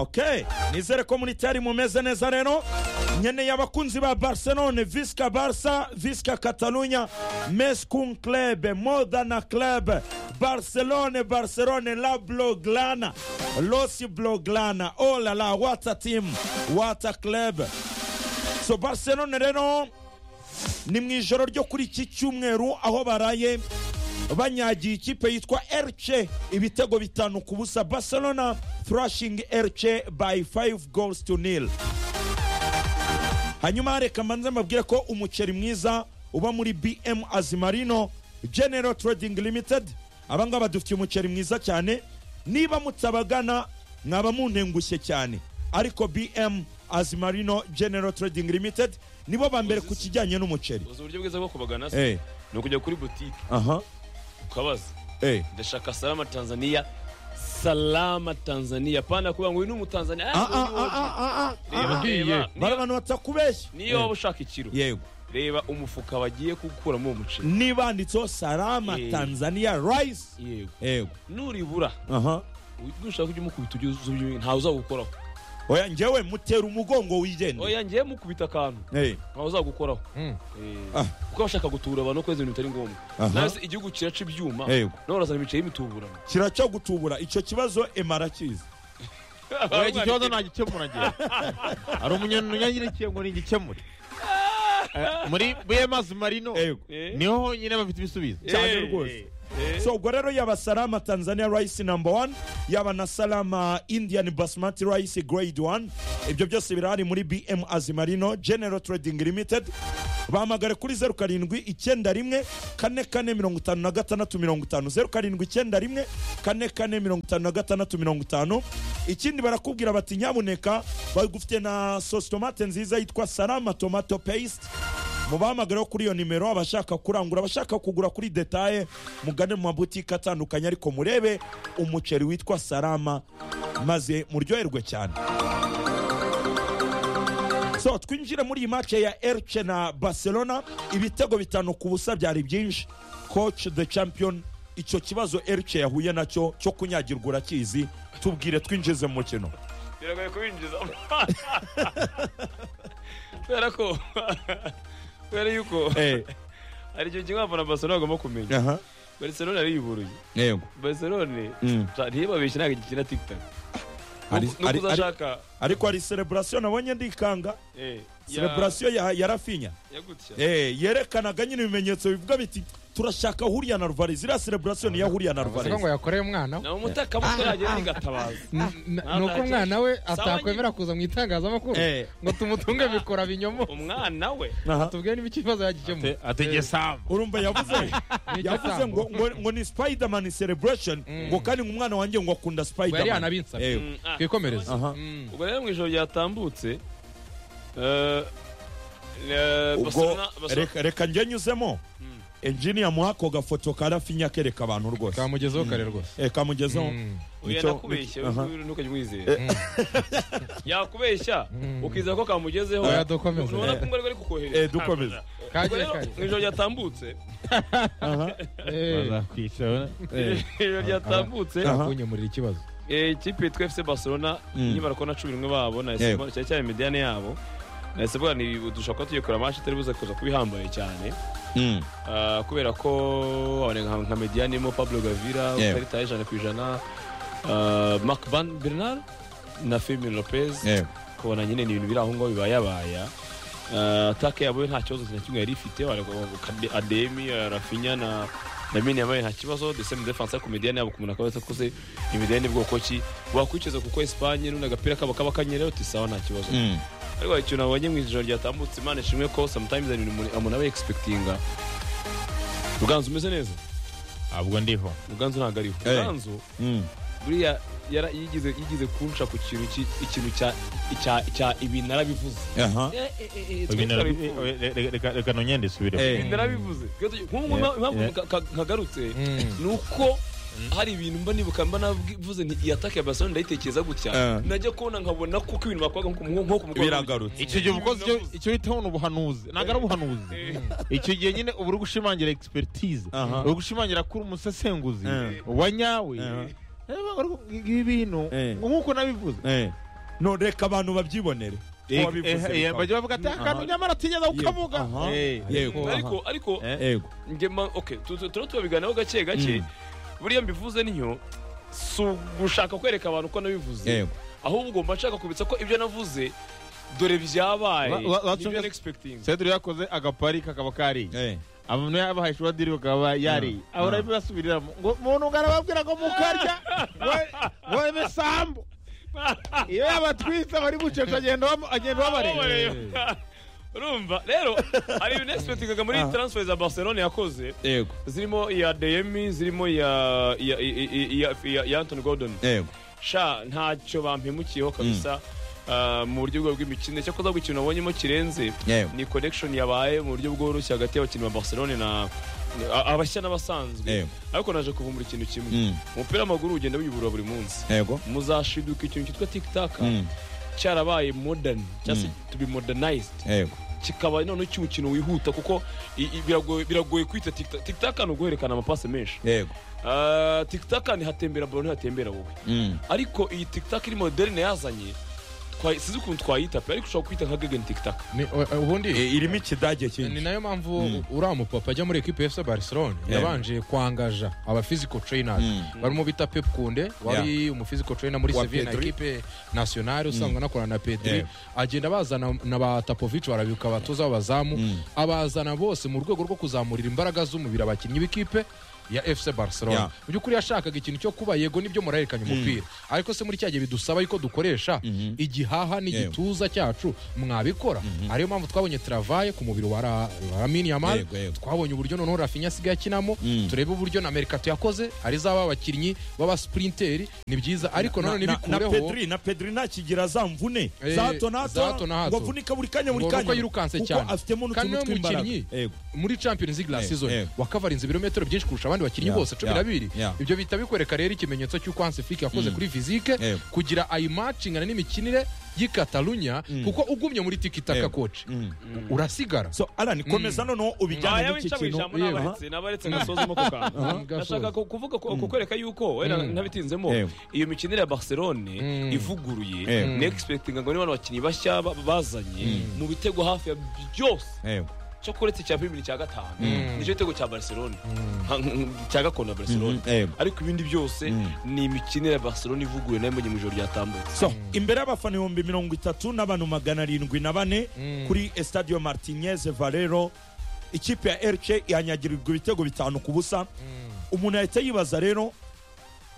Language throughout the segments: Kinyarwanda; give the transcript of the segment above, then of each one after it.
Okay. nizere ko muri tiyari mumeze neza rero nkeneye abakunzi ba barcelone visika barsa visika katalunya meskun club modana club barcelone barcelone la bloglana los bloglana olala wata team wata club so barcelone rero ni mu ijoro ryo kuri iki cyumweru aho baraye banyagiye ikipe yitwa erce ibitego bitanu ku busa barcelona thrashing erce by 5 goals to nil hanyuma reka mbanze mbabwire ko umuceri mwiza uba muri bm azimarino general trading limited aba ngaba dufitiye umuceri mwiza cyane niba mutabagana mwaba muntengushye cyane ariko bm azimarino general trading limited nibo ba mbere ku kijyanye n'umuceri uzi uburyo bwiza bwo kubagana se Eh, ni ukujya kuri butike aha ukabaza eh. ndashaka salama tanzania salama tanzania pana kuvuga ngo uyu ni umutanzania Ah, ah, Ah, uyu ni ah, uwo- ah, ah, ah. Reba, Agiye. reba. bari Niyo- abantu batakubeshya niyo waba ushaka ikiro yego reba umufuka bagiye gukuramo uwo muceri nibanditseho salama Eh. tanzania rice yego yego nuribura aha nushaka ujya umukubita ujye uzi- ntawe uzagukoraho oya njyewe mutera umugongo wigendera oya ngiye mukubita akantu Eh, ntawe uzagukoraho Mm. Eh, Ah. kuko bashaka gutura abantu no kuba ibintu bitari ngombwa Aha. nawe se igihugu kiraca ibyuma Yego. nawe urazana imiceri y'imituburano kiraca gutubura icyo kibazo emara kizi Oya, iki kibazo nagikemura njye hari umunyanyanyirekiye ngo nigikemure Eh, muri buyemazi marino yego Eh. niho honyine bafite ibisubizo cyane Eh, rwose eh. so ubwo rero yaba salama tanzania rice number one yaba na salama indian basmati rice grade one ibyo byose birahari muri bm azimarino general trading limited bahamagare kuri zeru karindwi icyenda rimwe kane kane mirongo itanu na gatandatu mirongo itanu zeru karindwi icyenda rimwe kane kane mirongo itanu na gatandatu mirongo itanu ikindi barakubwira bati nyabuneka bagufite na sositomate nziza yitwa salama tomato paste mubahamagareho kuri iyo nimero abashaka kurangura abashaka kugura kuri detaye mugane mu mabutike atandukanye ariko murebe umuceri witwa salama maze muryoherwe cyane so twinjire muri iyi mace ya erce na barcelona ibitego bitanu ku busa byari byinshi coach the champion icyo kibazo erce yahuye nacyo cyo kunyagirwa urakizi tubwire twinjize mu mukino biragoye kubinjiza kubera ko kubera yuko Eh, hari ikintu kimwe abafana ba barcelona bagomba kumenya aha, barcelona ariyuboroye yego barcelona Mm. ntibabeshye ntabwo igikina tiktok Ari- nuko ari- ari- uzashaka ariko hari celebration nabonye ndikanga eh, ya- celebration ya, ya rafinya ya gutya Eh, yerekanaga nyine ibimenyetso bivuga biti turashaka huriya na ruvarezi iriya celebration ni iya huriya na Siko ngo ruvarezi yakoreye umwana we. ni umutekamutwe yagenda igatabaza N- n- Ah, ni uko nta umwana we kibazo. atakwemera kuza mu itangazamakuru Eh. ngo tumutunge bikora binyomo umwana we Aha. tubwire niba ikibazo yagikemura ategeye sambu urumva yavuze Ni icyo yavuze ngo, sambu. ngo, ngo ni spiderman celebration ngo kandi ngo umwana wanjye ngo akunda Ngo yari spiderman yanabinsabye. Eh, Mm, ah, twikomereze aha. Mm. ubwo rero mu ijoro ryatambutse eh, eh, ubwo Barcelona- Barcelona- reka- reka njye nyuzemo engineer muha ako gafoto ka rafinya kereka abantu rwose kamugezeho kare rwose Eh, kamugezeho Mm. oya Nicyo- nakubeshya aha. ntukajya umwizera yakubeshya ukizera ko kamugezeho Oya, dukomeze. ubona ko umwe ari kukohereza Eh, dukomeze kagiye Ubwo rero, mu kagiye ijoro ryatambutse Aha. Eh, bazakwicara Eh, ijoro ryatambutse Aha. kunyemurira ikibazo eh, ikipe yitwa fc barcelona Mm. nyibara ko na cumi n'umwe babo nahise Yego. mbona cyari cyari mediyane yabo nahise mbona ni dushobora kuba tugiye kureba manshi itari buze kuza kuba ihambaye cyane mm, Ah, kubera ko abanenga nka mediyane irimo pablo gavira Yego. ukarita y'ijana ku ijana ah, mark van bernard na firmin lopez eh, kubona nyine ni ibintu biri aho ngaho bibayabaya Uh, ataka yabo nta kibazo na kimwe yari ifite waravuga ngo Kade- ademi uh, rafinya na na mini yabaye nta kibazo the same defense ariko mediyane yabo kumuna kabaza kuze imediyane bwoko ki wakwicuza kuko Espagne nuna agapira kaba kaba kanyereho uti sawa nta kibazo mm. ariko hari ikintu nabonye mu ijoro ryatambutse Imana ishimwe ko sometimes hari ibintu umuntu aba expectinga Ruganzu umeze neza ntabwo ndiho Ruganzu ntabwo ariho Eh. Ruganzu mm. buriya yara- yigize yigize kunca ku kintu ki- ikintu cya icya- cya ibintu narabivuze aha Eh, eh, eh, eh, Ibintu twitwara narabi- bivuze. eh, reka- reka- reka nongere ndisubireho Eh. Ibintu narabivuze Twe tugi- nk'ubu Yeah, impamvu yeah. ka- ka- nkagarutse Mm. ni uko hari ibintu mba nibuka mba navuze nti iyi ataka ya barcelona ndayitekereza gutya Eh. najya kubona nkabona kuko ibintu bakoraga nko ku- nko ku mukobwa biragarutse icyo gihe uba ukoze icyo- icyo bitaho ni ubuhanuzi ntabwo ari ubuhanuzi Eh. icyo gihe nyine uba uri gushimangira egisiperitize Aha. uri gushimangira kuri umusesenguzi Eh. wa nyawe Eh. Eh, banga ari ku- ibi bintu Eh. ngo nk'uko nabivuze Eh, none reka abantu babyibonere Eh, Ko wabivuze eh, eh, bikaba. bajya bavuga ati akantu nyamara atigeze ukavuga Aha. Eh, yego ariko ariko eh, yego njye ma okay tu- tu- turaba tubabiganiraho gake gake buriya mbivuze niyo si ugushaka kwereka abantu ko nabivuze yego ahubwo mba nshaka kubitsa ko ibyo navuze dore byabaye Ba- ba- bacunge- nibyo expecting Cedro yakoze agapari kakaba kariye abantu yabahaye ishuri diri bakaba yariye aho urabibasubiriramo ngo muntu ngo arababwira ngo mukarya we- weme sambu iyo yabatwitse bari bucece agenda bam- agenda babareba urumva rero hari ibintu expectingaga muri transfer za barcelona yakoze yego zirimo iya demi zirimo iya iya- iya- iya- iya- iya antony gordon yego sha ntacyo bampemukiyeho kabisa ah, mu buryo bwa bw'imikino cyakoze ahubwo ikintu nabonyemo kirenze Yego. ni connection yabaye mu buryo bworoshye hagati y'abakinnyi ba barcelone na a- abashya n'abasanzwe Yego. ariko naje kuvumbura ikintu kimwe Mm. umupira w'amaguru ugenda wiyubura buri munsi yego muzashiduka ikintu cyitwa tikitaka Mm. cyarabaye modern cyangwa se to be modernized yego kikaba noneho cy'umukino wihuta kuko i- i- biragoye biragoye kwita tikitaka tikitaka ni uguhererekana amapasi menshi yego Ah, tikitaka ni hatembera balo ntihatembera wowe Mm. ariko iyi tikitaka iri moderne yazanye twayi- sinzi ukuntu twayita pe ariko ushobora kwita nka gegen tikitaka Ni- u- ubundi Eh, irimo ikidage ni cyinshi nayo mpamvu uriya mupapa ajya muri ekipe efuse barcelona yabanje kwangaja aba physical trainers Mm. barimo bita pep kunde wari umu physical trainer muri Wa sevilla na Pedri. ekipe nationale usanzwe anakorana na pedri Yeah. agenda bazana na ba tapovic barabibuka abatoza b'abazamu abazana bose mu rwego rwo kuzamurira imbaraga z'umubiri abakinnyi b'ikipe ya fc barcelona Yeah. mu by'ukuri yashakaga ikintu cyo kuba yego nibyo murahererekanya umupira ariko se muri cya gihe bidusaba yuko dukoresha igihaha n'igituza cyacu mwabikora ariyo mpamvu twabonye travaye ku mubiri wa Ra- wa lamini yamal Yego, yego. twabonye uburyo noneho rafinya asigaye akinamo turebe uburyo na merikato yakoze ari zaba abakinnyi b'abasprinteri ni byiza ariko na, nanone na, na bikureho pedri na pedri ntakigira za mvune Eh, za hato na za hato na hato hato. ngo avunika buri kanya buri Ngo nuko kanya yirukanse kuko cyane. afitemo Kandi n'utuntu niwe tw'imbaraga mukinnyi. yego muri champions league la Eh, season eh. wakavarinze ibirometero byinshi kurusha abandi bakinnyi Yeah, bose cumi yeah, na bibiri yeah. ibyo bihita bikwereka rero ikimenyetso cy'uko hansi fike yakoze kuri fizike Eh. kugira ayimatchingana n'imikinire y'i katalunya kuko ugumye muri tikitaka Eh. koci Mm. urasigara so alan komeza noneho ubijyane ntayo n'iki wica mu kintu ijambo yewe. n'abaretse n'abaretse ngasozemo ako kantu Gasoza. nashaka ku- kuvuga ku- kukwereka yuko wenda ntabitinzemo Yewe. iyo mikinire ya barcelone Mm. ivuguruye Yewe. ni expectinga ngo niba abakinnyi bashya ba- bazanye mu bitego hafi ya byose yego cyo kuretse icya bibiri cya gatanu Mm. nicyo gitego cya barcelone Ha- cya gakondo ya barcelone Mhm, yego. ariko ibindi byose ni imikinire ya barcelone ivuguruye nayo mbonye mu ijoro ryatambutse so imbere y'abafana ibihumbi mirongo itatu n'abantu magana arindwi na bane Mm. kuri estadio martinez valero ikipe ya erce yanyagirirwa ibitego bitanu ku busa umuntu yahita yibaza rero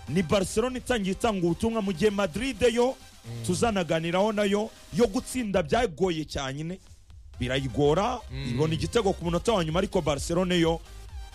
ni barcelona itangiye itanga ubutumwa mu gihe madrid yo tuzanaganiraho nayo yo gutsinda byagoye cyane birayigora ibona igitego ku munota wa nyuma ariko barcelona yo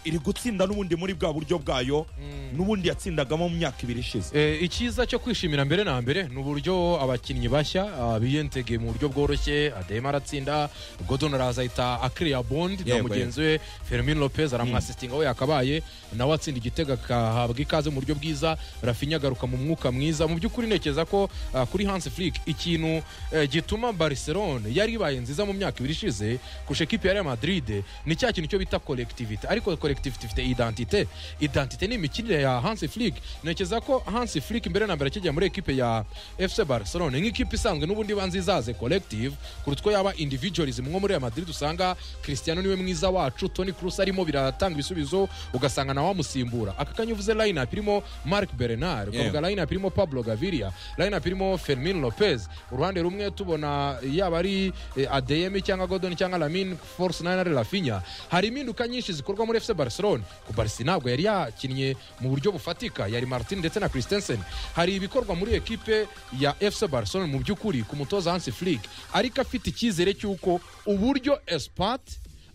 iri gutsinda n'ubundi muri bwa buryo bwayo n'ubundi yatsindagamo mu myaka ibiri ishize Eh, icyiza cyo kwishimira mbere na mbere ni uburyo abakinnyi bashya ah, biyentegeye mu buryo bworoshye adema aratsinda godon araza ahita akiriya bondi na Yego, mugenzi we fermin lopez aramwasistinga we yakabaye nawe atsinda igitego akahabwa ikaze mu buryo bwiza rafinya agaruka mu mwuka mwiza mu by'ukuri ntekereza ko ah, kuri hans flick ikintu eh, gituma barcelone yari ibaye nziza mu myaka ibiri ishize kurusha ekipi ya real madrid ni cya kintu cyo bita kolektivite ariko kolektivite ifite identite identite ni imikinire ya hans flick ntekereza ko hans flick mbere na mbere akijya muri ekipe ya fc barcelone nk'ikipe isanzwe n'ubundi ibanza izaze collective kuruta uko yaba individualism nko muri real madrid usanga cristiano niwe mwiza wacu tony cruz arimo biratanga ibisubizo ugasanga nawe wamusimbura aka kanya uvuze line up irimo mark bernard ukavuga line up irimo pablo gaviria line up irimo fermin lopez uruhande rumwe tubona yaba ari eh, adeyemi cyangwa godon cyangwa lamin force nine ari rafinya hari impinduka nyinshi zikorwa muri fc barcelone ku barisi ntabwo yari yakinnye mu buryo bufatika yari martin ndetse na christensen hari ibikorwa muri ekipe ya fc barcelone mu by'ukuri ku mutoza hansi flick ariko afite icyizere cy'uko uburyo espat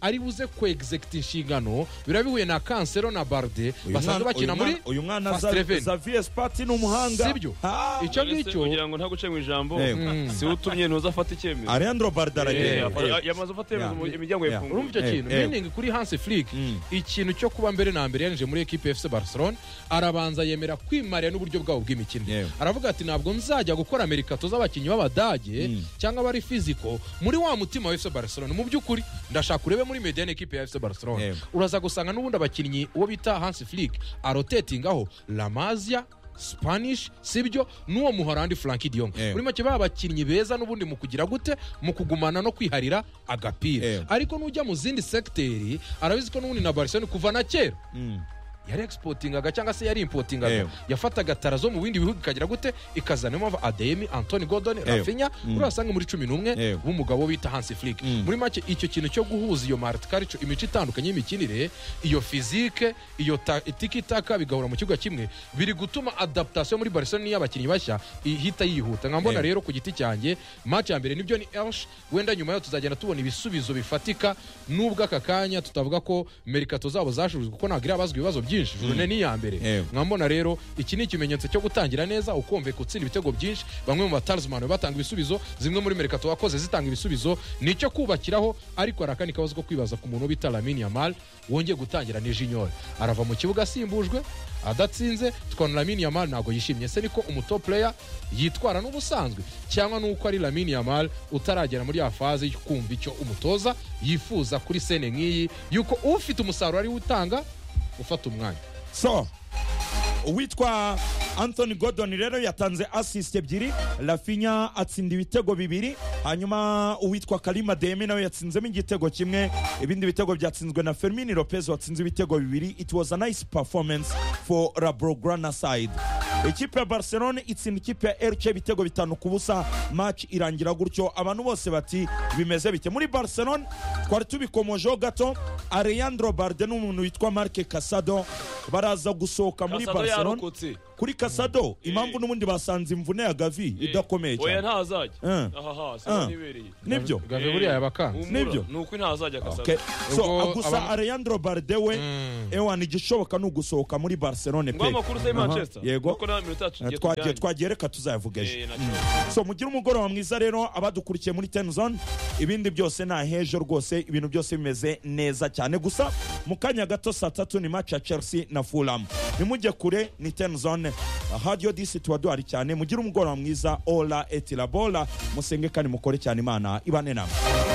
ari buze kwegizekita inshingano biba bihuye na kansero na barde Uyu basanzwe mwana- bakina uyu muri mwana- uyu mwana Fast za- Eleven. za vs party ni umuhanga Sibyo. Ah, icyo None se ngicyo kugira ngo ntaguce mu ijambo Yego. si we utumye ntuzafata icyemezo alejandro bardara Eh, yego, afa- yego. yamaze gufata icyemezo mu- Yeah. imiryango Yeah. yafunguye urumva icyo Eh, kintu eh. meaning kuri hansi flick Mm. ikintu cyo kuba mbere na mbere yarinjiye muri ekipe fc barcelone arabanza yemera kwimarira n'uburyo bwabo bw'imikino Yewe. aravuga ati ntabwo nzajya gukora amerikato z'abakinnyi b'abadage Mm. cyangwa abari fiziko muri wa mutima wa fc barcelone mu by'ukuri ndashaka urebe muri mediane ekipe ya fc barcelone Yewe. uraza gusanga n'ubundi abakinnyi uwo bita hansi flick arotetingaho lamazia spanish sibyo n'uwo muhorandi frank diyong Eh. muri make baba bakinnyi beza n'ubundi mu kugira gute mu kugumana no kwiharira Eh. agapira ariko n'ujya mu zindi segiteri arabizi ko n'ubundi na barcelone kuva na kera yari egisipotingaga cyangwa se yari impotingaga Eh. yafataga tara zo mu bindi bihugu ikagira gute ikazana niyo mpamvu ademi antoni godon rafinya urasanga muri cumi n'umwe Eh. w'umugabo bita hansi flick Mm. muri make icyo kintu cyo guhuza iyo martikarico imico itandukanye y'imikinire iyo fizike iyo ta- tikitaka bigahura mu kibuga kimwe biri gutuma adaptation muri barcelona y'abakinnyi bashya ihita yihuta nkambona Eh. rero ku giti cyanjye match ya mbere ni Johnny Elsh wenda nyuma yayo tuzagenda tubona ibisubizo bifatika nubwo aka kanya tutavuga ko merikato zabo zashurujwe kuko ntabwo irabazwa ibibazo byinshi jurune ni iya mbere Yewe. nkambona rero iki ni ikimenyetso cyo gutangira neza ukumve gutsinda ibitego byinshi bamwe mu batarizimani batanga ibisubizo zimwe muri merikato wakoze zitanga ibisubizo ni icyo kubakiraho ariko hari akandi kabazo ko kwibaza ku muntu bita Lamine Yamal wongeye gutangira ni junior arava mu kibuga asimbujwe adatsinze tukabona Lamine Yamal ntabwo yishimye se niko umutop player yitwara n'ubusanzwe cyangwa nuko ari Lamine Yamal utaragera muri ya faze yo kumva icyo umutoza yifuza kuri sene nk'iyi yuko ufite umusaruro ari utanga ufata umwanya so uwitwa anthony gordon rero yatanze assist ebyiri rafinya atsinda ibitego bibiri hanyuma uwitwa karima demi nawe yatsinzemo igitego kimwe ibindi bitego byatsinzwe na fermin lopez watsinze ibitego bibiri it was a nice performance for labrograna side ikipe ya barcelone itsinda ikipe ya rc ibitego bitanu ku busa match irangira gutyo abantu bose bati bimeze bite muri barcelone twari tubikomojeho gato alejandro barde n'umuntu witwa marke casado baraza gusohoka muri Kasado barcelone yarokotse kuri kasado impamvu n'ubundi basanze imvune ya gavi idakomeye oya cyane ntazajya Eh. aha siko Eh. nibereye nibyo Gave buriya yabakanze Nibyo. ni uko ntazajya Okay. kasado so Ubwo gusa aba- alejandro barde we Mm. ewan igishoboka ni ugusohoka muri barcelone ngo pe amakuru se manchester Yego. nuko nawe iminota yacu tugiye twagiye tujyanye twagiye reka tuzayavuga ejo Eh, nacyo. so mugire umugoroba mwiza rero abadukurikiye muri ten zone ibindi byose ni ahejo rwose ibintu byose bimeze neza cyane gusa mu kanya gato saa tatu ni match ya chelsea na fulham nimujye kure ni ten zone hadiyo disi tuba duhari cyane mugire umugoroba mwiza ola etilabola musenge kandi mukore cyane imana ibane namwe